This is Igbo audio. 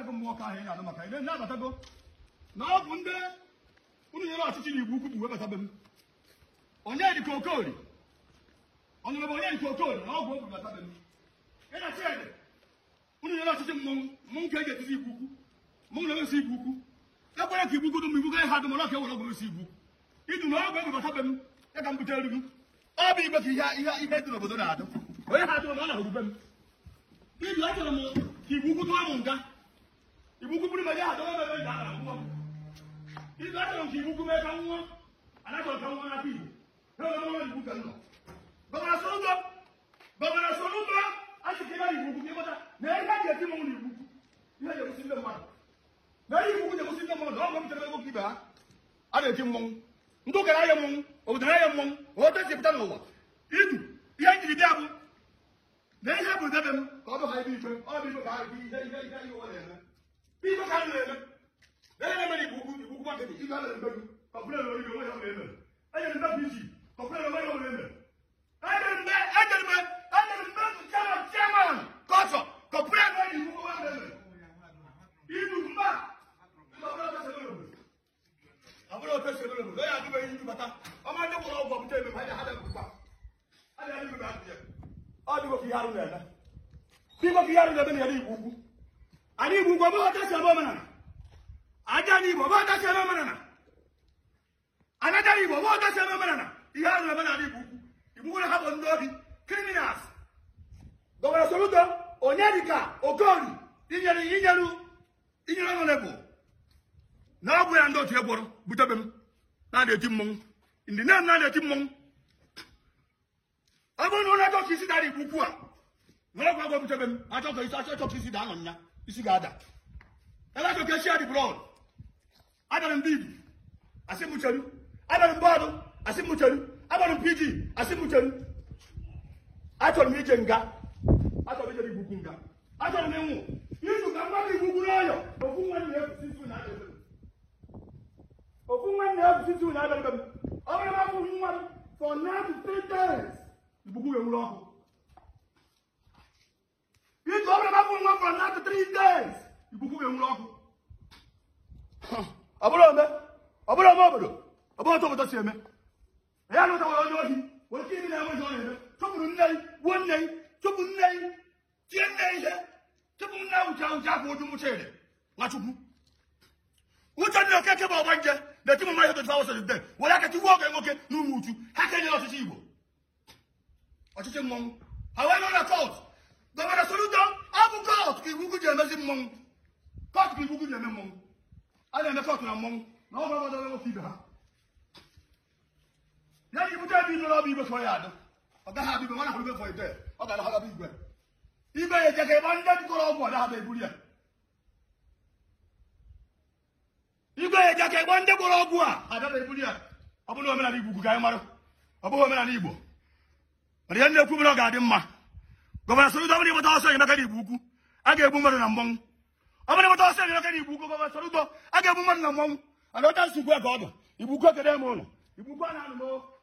abatago mmụọ ka ahụ ị na-anụ maka ile na-abatago na ọ bụ ndị unu nyere ọchịchị na igbo ukwu bụ webatabe m onye dịka okori ọnụrụ bụ onye dịka okori na ọgwụ okwu batabe m ị na chede unu nyere ọchịchị mmọnwụ mmọnwụ ka e ji etizi igbo ukwu mmọnwụ na-ewesi igbo ukwu ekwere ka igbo ukwu dum igbo gaghị ha dum ọlọ ka ewere ọgwụ esi igbo ukwu idu na ọgwụ egwu batabe m ya ka m bute elu gị ọ bụ igbe ka ihe ihe ihe dị n'obodo na-adụ onye ha dụrụ na ọ na-ahụrụ be m idu achọrọ m ka igbo ukwu tụọ m nga igbo ukwu bụrụ ma ya adọrọ m ebe m ga-ara akwụkwọ m idu achọrọ m ka igbo ukwu mee ka m nwụọ anachọrọ ka m nwụọ n'aka igbo ha ole ọrụ igbo ka m nọ gọvanọ soludo gọvanọ soludo achịkịra igbo ukwu ka ịgbata na ihe a ga-eti m ụlọ igbo ukwu ihe ga-egosi ndị mmadụ na ihe igbo ukwu ga-egosi ndị mmadụ na ọ gọpụtara ego ka ibe ha a na-eti mmọnwụ ndị ụkara ya mmọnwụ obodo ya mmọnwụ otu esi pụta n'ụwa idu ihe njiri bịa bụ na ihe bụ debe m ka ọ bụ ha ebe ikpe ọ bụ ikpe ka ha ihe ihe ihe ihe ụwa na-eme ikpe ka ha na-eme na ihe na-eme n'igbo ukwu igbo ukwu makịtị ibe a na-eme gị kọpụrụ na oyibo onwe ya ọ na-eme enyere mbe bụ isi kọpụrụ na onwe ya ọ na-eme enyere mbe enyere mbe enyere mbe chairman chairman kọtọ kọpụrụ na onye igbo onwe ya ọ na-eme idu mba ọ bụrụ otu esi emere obodo ya adịbeghị ndị bata ọma ndị gwọrọ ọgwụ ọbụta eme ha ha dịkwa ọ dịgo ka ihe arụ na-eme dịgo ka ihe arụ na-eme na ya igbo ugwu anyị igbo ugwu ọbụghị ọta si eme omenala aja anyị igbo ọbụghị ọta si eme omenala anaja igbo ọbụghị ọta si eme omenala ihe arụ na-eme n'ala igbo ugwu igbo ugwu ha bụ ndị obi criminals gọvanọ soludo onye dịka okori inyere inyeru inyere ọnọdụ na ọ bụ ya ndị otu ya gwọrọ butebe m na-adị eti mmọnwụ ndị na na-adị eti mmọnwụ ọ bụrụ na ụlọ achọ ka isi dara igbo ukwu a na ọgwụ agwọ butebe m achọ ka isi achọ ka isi daa nọ nya isi ga-ada ebe achọ ka esi adị brọd adara m bibi asị m cheru adara m bọọdụ asị m cheru adara m pg asị m cheru achọrọ m ije nga achọrọ m ije igbo ukwu nga achọrọ m ịnwụ izu ka mmadụ igbo ukwu n'ọyọ ofu nwa na-efusi izu na adị ofu nwanne ya bụsị tuu na-abịa mbe m ọ bụrụ na abụghị nwa m for now to three days ibuku ga-enwere ọkụ ije ọ bụrụ na abụghị nwa m for now to three days ibuku ga-enwere ọkụ ọ bụrụ ome ọ bụrụ ome obodo ọ bụrụ otu obodo si eme ya na ụtawara onye ohi wee ike ibi na-enweghị ọ na-eme chụpụrụ nne yi gbuo nne yi chụpụ nne yi tie nne ihe chụpụ nne ụcha ụcha afọ oju mụcha ere nwachukwu uche ndị okeke bụ ọgba nje na-eti mma ihe dọtịfa wụsịrị de were aka tigbuo oge nwoke n'ụmụ uchu ha kenyere ọchịchị igbo ọchịchị mmọnwụ ha wee nọ na kọt gọvanọ soludo ọ bụ kọt ka iwu ji emezi mmọnwụ kọt ka iwu ji eme mmọnwụ a na-eme kọt na mmọnwụ na ọ gwara ọdọ nwoke ibe ha ya ji bute ebe ịnụrụ ọbụ igwe fọ ya adụ ọ gaghị abụ igwe nwa na-ahụ igwe fọ ide ọ ga-ana ha gaba igwe igwe ya eje ka ịgba ndị jikọrọ ọgwụ ọ daghaba eburu ya igwe ya eje ka ịgba ndị gwọrọ ọgwụ a adaba ebuli ya ọ bụrụ omenala igbo ka anyị mara ọ bụghị omenala igbo mana ihe na-ekwu mere ọ ga-adị mma gọvanọ Soludo ọ bụrụ ịgbata ọsọ enyemaka n'igbo ukwu a ga-egbu mmadụ na mmọnwụ ọ bụrụ ịgbata ọsọ enyemaka n'igbo ukwu gọvanọ Soludo a ga-egbu mmadụ na mmọnwụ ana ọcha nsogbu a ka ọ dụ igbo ukwu ekede m ụlọ igbo ukwu a na-anụ m